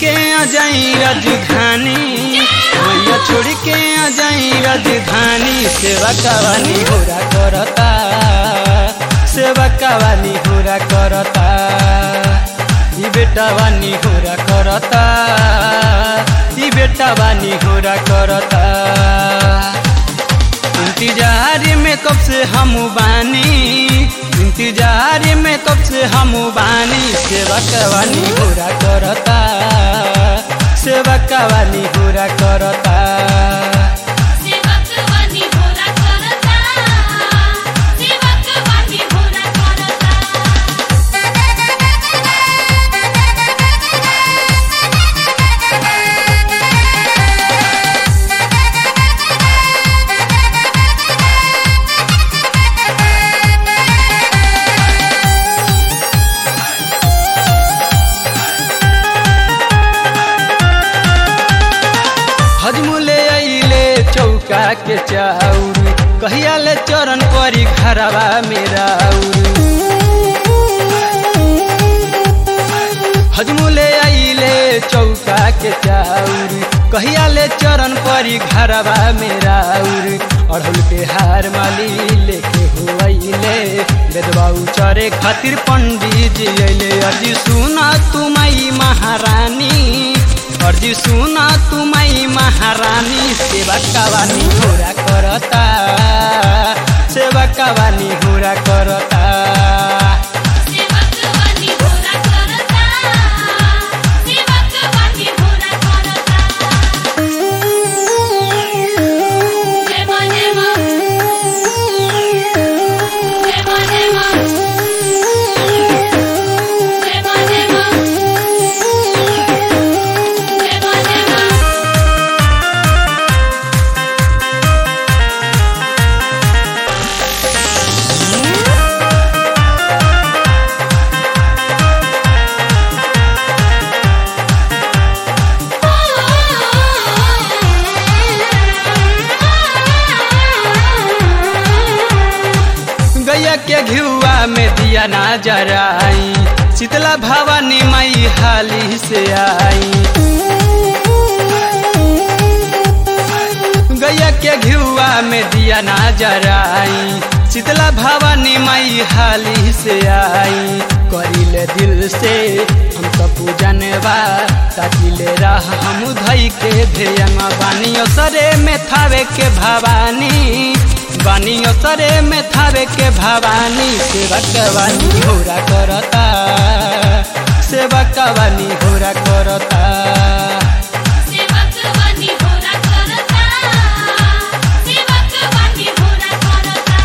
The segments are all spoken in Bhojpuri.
के आ जाई राजधानी मैया छोड़ के आ जाई राजधानी सेवा कवानी होरा करता सेवा कवानी होरा करता ई बेटा वानी होरा करता ई बेटा वानी होरा करता इंतजार में कब से हम बानी इंतजार में कब से हम बानी सेवा कवानी पूरा करता सेवा कवानी पूरा करता सेवक वाणी होरा करता सेवक वाणी होरा करता हजमुले अइले चौका के चाउर कहिया ले चरण परी घरवा मेरा हजमुले अइले चौका के चाउर कहिया ले चरण परी घरवा मेरा अढ़ुल के हार माली लेके हुआइले बेदबाऊ चरे खातिर पंडित जी अइले अजी सुना तुमई महारानी अर्जी सुना तुमई महारानी सेवा कवानी होरा करता सेवा कवानी होरा करता सेवक वाणी होरा करता सेवक वाणी होरा करता जय मां जय मां जय मां जय मां जय मां जय मां जय मां जय मां गैया के घियुआ में दिया ना जराई शीतला भवानी मई हाली से आई गैया के घियुआ में दिया ना जराई शीतला भवानी मई हाली से आई करिले दिल से हम तो पूजन बा ताकिले राह हम धई के ध्यंग बानी सरे में थावे के भवानी बानी सरे में थावे के भवानी सेवा कवानी होरा करता सेवा कवानी होरा करता सेवक वाणी होरा करता सेवक वाणी होरा करता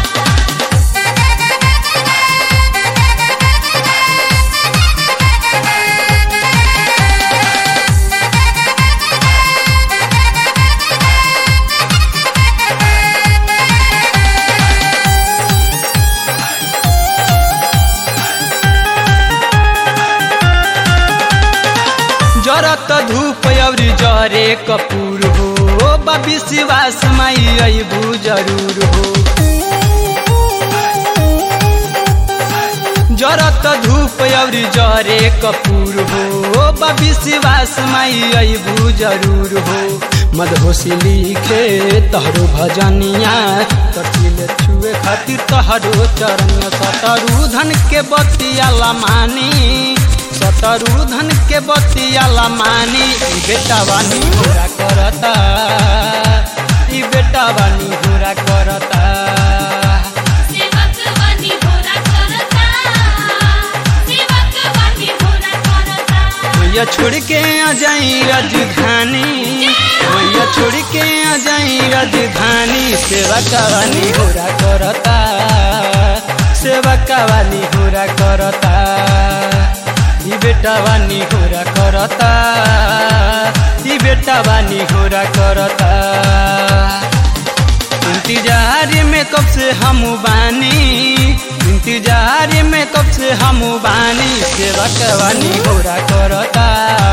जरत धूप अउरी जरे कपूर हो बाबी शिवास माई अबू जरूर हो जरत धूप अउरी जरे कपूर हो बाबी शिवास माई अबू जरूर हो मदहोशी लिखे तहरो भजनिया तटिल छुए खातिर तहरो चरण सतरू धन के बतिया लमानी सतरू धन के बतिया लमानी ई बेटा बानी पूरा करता ई बेटा बानी पूरा करता सेवक वाणी होरा करता सेवक वाणी होरा करता मैया छोड़ के आ जाई राजधानी मैया छोड़ के आ जाई राजधानी सेवा कवानी होरा करता सेवा कवानी होरा करता ई बेटा बानी होरा करता ई बेटा बानी होरा करता इंतजार में कब से हम बानी इंतजार में कब से हम बानी सेवा कवानी होरा करता